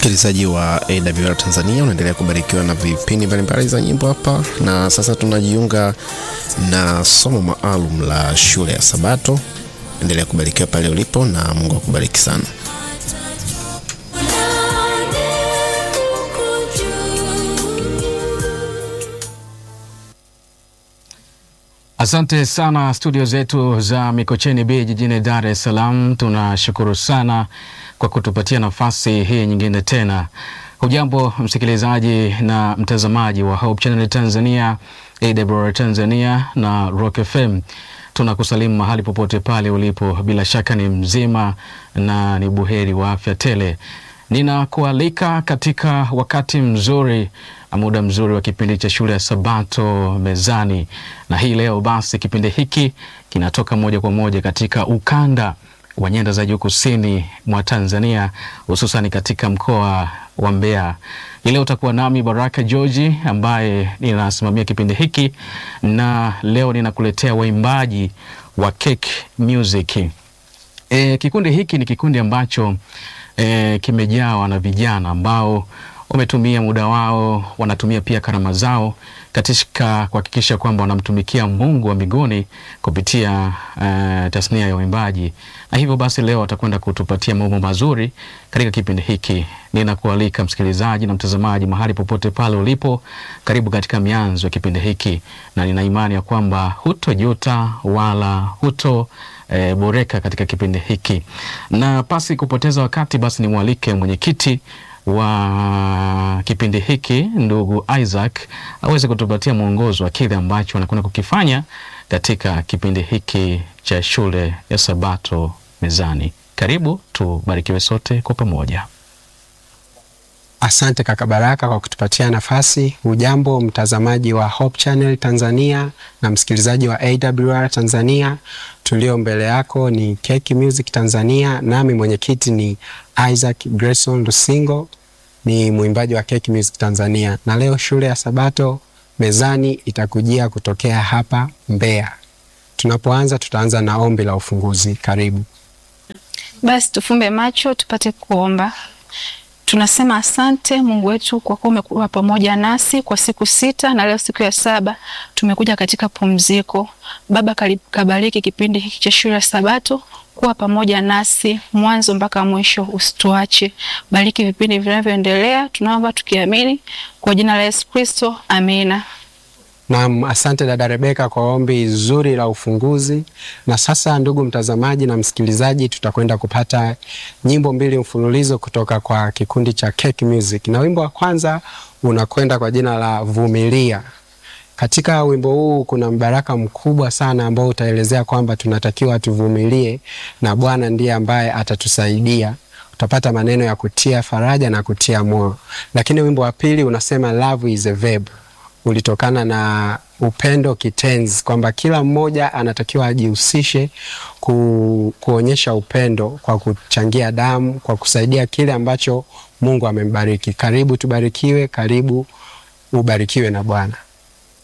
Msikilizaji wa AWR Tanzania, unaendelea kubarikiwa na vipindi mbalimbali za nyimbo hapa, na sasa tunajiunga na somo maalum la shule ya Sabato. Endelea kubarikiwa pale ulipo, na Mungu akubariki sana. Asante sana studio zetu za Mikocheni B jijini Dar es Salaam. Tunashukuru sana kwa kutupatia nafasi hii nyingine tena. Hujambo msikilizaji na mtazamaji wa Hope Channel Tanzania, AWR Tanzania na Rock FM. Tunakusalimu mahali popote pale ulipo, bila shaka ni mzima na ni buheri wa afya tele. Ninakualika katika wakati mzuri, muda mzuri wa kipindi cha shule ya Sabato mezani, na hii leo basi kipindi hiki kinatoka moja kwa moja katika ukanda wa nyanda za juu kusini mwa Tanzania, hususan katika mkoa wa Mbeya. Hii leo utakuwa nami Baraka George ambaye ninasimamia kipindi hiki, na leo ninakuletea waimbaji wa Cake Music. E, kikundi hiki ni kikundi ambacho e, kimejawa na vijana ambao wametumia muda wao, wanatumia pia karama zao katika kuhakikisha kwamba wanamtumikia Mungu wa mbinguni kupitia uh, tasnia ya uimbaji, na hivyo basi leo watakwenda kutupatia mambo mazuri katika kipindi hiki. Ninakualika msikilizaji na mtazamaji, mahali popote pale ulipo, karibu katika mianzo ya kipindi hiki, na nina imani ya kwamba hutojuta wala huto E, boreka katika kipindi hiki, na pasi kupoteza wakati, basi nimwalike mwenyekiti wa kipindi hiki ndugu Isaac aweze kutupatia mwongozo wa kile ambacho anakwenda kukifanya katika kipindi hiki cha shule ya Sabato mezani. Karibu tubarikiwe sote kwa pamoja. Asante kaka Baraka kwa kutupatia nafasi. Ujambo mtazamaji wa Hope Channel Tanzania na msikilizaji wa AWR Tanzania. Tulio mbele yako ni Cake Music Tanzania, nami mwenyekiti ni Isaac Grayson Lusingo, ni mwimbaji wa Cake Music Tanzania, na leo shule ya Sabato mezani itakujia kutokea hapa Mbeya. Tunapoanza tutaanza na ombi la ufunguzi. Karibu. Basi tufumbe macho tupate kuomba. Tunasema asante Mungu wetu kwa kuwa umekuwa pamoja nasi kwa siku sita na leo siku ya saba tumekuja katika pumziko. Baba, kabariki kipindi hiki cha shule ya Sabato, kuwa pamoja nasi mwanzo mpaka mwisho, usituache. Bariki vipindi vinavyoendelea, tunaomba tukiamini kwa jina la Yesu Kristo, amina. Naam, asante dada Rebeka kwa ombi zuri la ufunguzi. Na sasa, ndugu mtazamaji na msikilizaji, tutakwenda kupata nyimbo mbili mfululizo kutoka kwa kikundi cha Cake Music, na wimbo wa kwanza unakwenda kwa jina la Vumilia. Katika wimbo huu kuna mbaraka mkubwa sana ambao utaelezea kwamba tunatakiwa tuvumilie na Bwana ndiye ambaye atatusaidia. Utapata maneno ya kutia faraja na kutia moyo. Lakini wimbo wa pili unasema love is a verb ulitokana na upendo kitenzi, kwamba kila mmoja anatakiwa ajihusishe ku, kuonyesha upendo kwa kuchangia damu, kwa kusaidia kile ambacho Mungu amembariki. Karibu tubarikiwe, karibu ubarikiwe na Bwana.